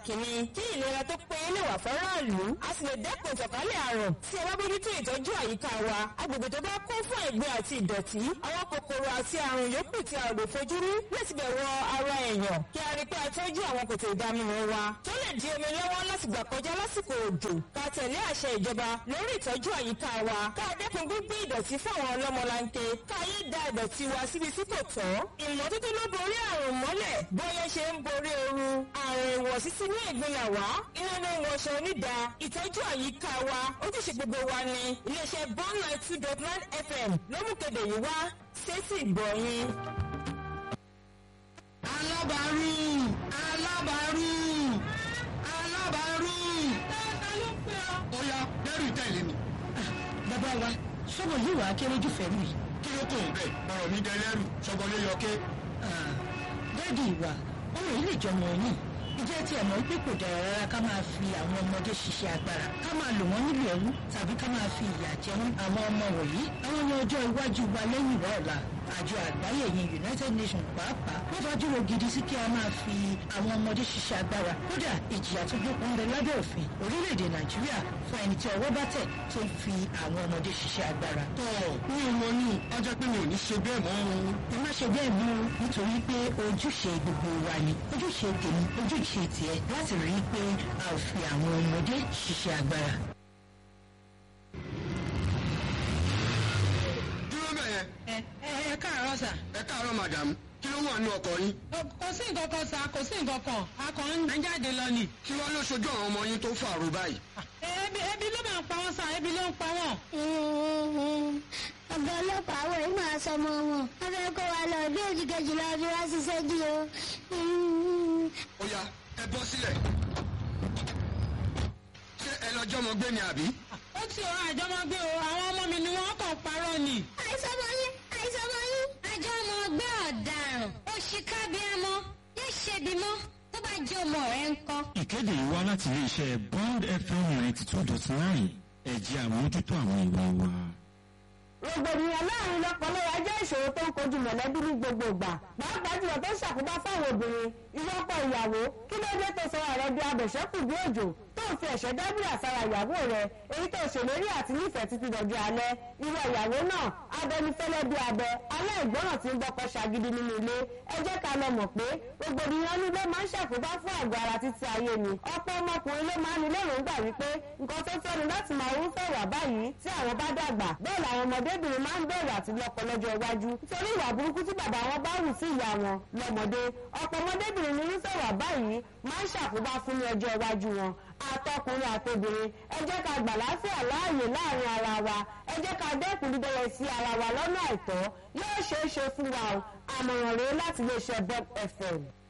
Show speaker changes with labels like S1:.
S1: kìíní kí ìlera tó péye lè wà fọ́ráàlú a sì lè dẹ́kun ìtànkálẹ̀ àrùn tí a bá bójútó ìtọ́jú àyíká wa agbègbè tó bá kún fún ẹ̀gbin àti ìdọ̀tí àwọn kòkòrò àti àrùn yòókù tí a lè fojú rí láti bẹ̀ wọ ara èèyàn kí a rí pé a tọ́jú àwọn kòtò ìdáminú wa tó lè di omi lọ́wọ́ láti gbà kọjá lásìkò òjò ká tẹ̀lé àṣẹ ìjọba lórí ìtọ́jú àyíká wa ká dẹ́kun gbígbé ìdọ̀tí fún àwọn ọlọ́mọlanke ká yé da ìdọ̀tí wa síbi tí kò tọ́ ìmọ́tótó ló borí àrùn mọ́lẹ̀ bóyá ṣe ń borí ooru àrùn ìwọ̀sí sínú ẹ̀gbin là wá iná ló ń wọṣọ onídà ìtọ́jú àyíká wa ojúṣe gbogbo wa ni iléeṣẹ́ bond nine two dot nine fm ló mú kéde yìí wá sétí ìgbọ̀nyìn.
S2: alábàárù alábàárù alábàárù. ó yá lẹ́rù tẹ̀lé mi.
S3: bàbá wa sọ́mọ yìí wàá kéré jù fẹ́ mi.
S2: kí ló tó ń bẹ̀ ọ̀rọ̀ mi dẹ lẹ́rù sọ́gbọ́n ló yọ ké.
S3: dáàdi ìwà ọ̀rọ̀ yìí lè jọmọ yín ìjẹ́ tí ẹ̀ mọ̀ pé kò dára rárá ká máa fi àwọn ọmọdé ṣiṣẹ́ agbára ká máa lò wọ́n nílò ẹrú tàbí ká máa fi ìyà jẹ wọ́n àwọn ọmọ wọ̀nyí àwọn ní ọjọ́ iwájú wa lẹ́yìn ìwà ọ̀la àjọ àgbáyé yìí united nations pàápàá wọ́n fàdúró gidi sí kí a máa fi àwọn ọmọdé ṣiṣẹ́ agbára kódà ìjìyà tó gbópọn ń bẹ lábẹ́ òfin orílẹ̀-èdè nàìjíríà fún ẹni tí ọwọ́ bá tẹ̀ tó ń fi àwọn ọmọdé ṣiṣẹ́ agbára.
S2: tọ́ mi ò mọ ní ọjọ́ pé mi ò ní ṣe bẹ́ẹ̀ mọ́ o.
S3: ẹ má ṣe bẹ́ẹ̀ mú nítorí pé ojúṣe gbogbo wa ni ojúṣe tèmi ojúṣe tiẹ̀ láti rí i pé a ò fi àwọn ọmọdé ṣiṣẹ́ agbára.
S2: dúró bẹ̀yẹn
S4: ẹ ẹ ẹ káàárọ̀ sà.
S2: ẹ káàárọ̀ madam kí ló wà nínú ọkọ̀ yín.
S4: kò sí nǹkan kan sà kò sí nǹkan kan a kàn ń jáde lọ ni.
S2: kí wọ́n ló ṣojú àwọn ọmọ yín tó fàrò báyìí.
S4: ebi ebi ló máa ń pa wọn sà ebi ló ń pa wọn.
S5: ọ̀gá ọlọ́pàá àwọn yìí máa sọ ọmọ wọn wọ́n fẹ́ kó wa lọ bí òjì kejì lọ bí wá ṣiṣẹ́ dí o.
S2: ó yá ẹ bọ́ sílẹ̀. ṣé ẹ lọ jọmọ gbé ni àbí.
S4: ó ti ọ àjọmọgbé o àwọn ọmọ mi ni wọn kàn parọ́ ni.
S5: àìsàn ọmọ yín àìsàn ọmọ yín. àjọ ọmọ ọgbẹ́ ọ̀daràn òṣìkà bíi ẹmọ yóò ṣe bímọ tó bá jẹ́ ọmọ rẹ̀ ń kọ́.
S6: ìkéde yìí wá láti iléeṣẹ́ bond fm ninety two dot nine ẹ̀jẹ̀ àmójútó àwọn ìwé wa.
S1: rògbòdìyàn láàrin lọ́pọ̀lọpọ̀ jẹ́ ìṣòro tó ń kojú mọ̀lẹ́bí ní gbogbo ìgbà pàápàá jùlọ tó ń ṣàkóbá fáwọn obìnrin ìwọ́pọ̀ ìyàwó kí ló dé tó sọ̀rọ̀ rẹ bí abẹ̀ṣẹ́kù bí òjò tó ń fi ẹ̀ṣẹ́ dábìrì àsára ìyàwó rẹ èyí tó ṣèlérí àti nífẹ̀ẹ́ títí dọ̀jú alẹ́ irú ìyàwó náà abẹnifẹ́lẹ́ bí abẹ aláìgbọràn tí ń gbọ́kọ̀ ṣàgídí nínú ilé ẹ jẹ́ ká lọ mọ̀ pé rògbòdìyàn ní ló máa ń ṣàkóbá fún àgọ́ ara títí ayé ni ọ̀pọ̀ ọmọkùnrin ló máa ń ní lérògbà wípé nǹkan tó fẹ́ ni láti máa rúfẹ́ wà báyìí tí àwọn bá dàgbà bẹ́ẹ̀ làwọn ọmọdébìnrin máa ń bẹ̀rù àti lọ́kọ lọ́jọ́ iwájú nítorí ìwà burúkú tí bàbá wọn bá wù sí ìyá wọn lọ́mọdé ọ̀pọ̀ ọmọdébìnrin ní irúfẹ́ wà báyìí máa ń ṣàkóbá fún ní ọjọ́ iwájú wọn àtọkùnrin àtobìnrin ẹ jẹ́ ká gbà láfíà láàyè láàrin ara wa ẹ jẹ́ ká dẹ́kun dídẹ́rẹ́ sí ara wa lọ́nà àìtọ́ yóò ṣeé ṣe fún wa o àmọ̀ràn rèé láti iléeṣẹ́ bob fm.